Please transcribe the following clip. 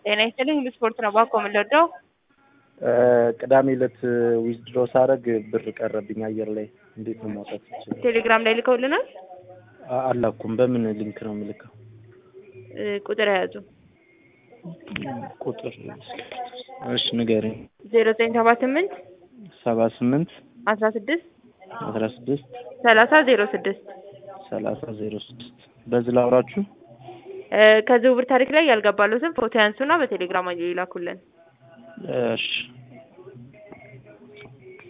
ጤና ይስጥልኝ ሁሉ ስፖርት ነው ባኮ የምንወደው ቅዳሜ ዕለት ዊዝድሮ ሳረግ ብር ቀረብኝ አየር ላይ እንዴት ነው ማውጣት ይችላል? ቴሌግራም ላይ ልከውልናል። አላኩም። በምን ሊንክ ነው የምልከው? እ ቁጥር የያዙ ቁጥር እሺ ንገረኝ። ዜሮ ዘጠኝ ሰባ ስምንት ሰባ ስምንት አስራ ስድስት አስራ ስድስት ሰላሳ ዜሮ ስድስት ሰላሳ ዜሮ ስድስት በዚህ ላውራችሁ። እ ከዝውውር ታሪክ ላይ ያልገባሉትን ፎቶ ያንሱና በቴሌግራም ይላኩልን። እሺ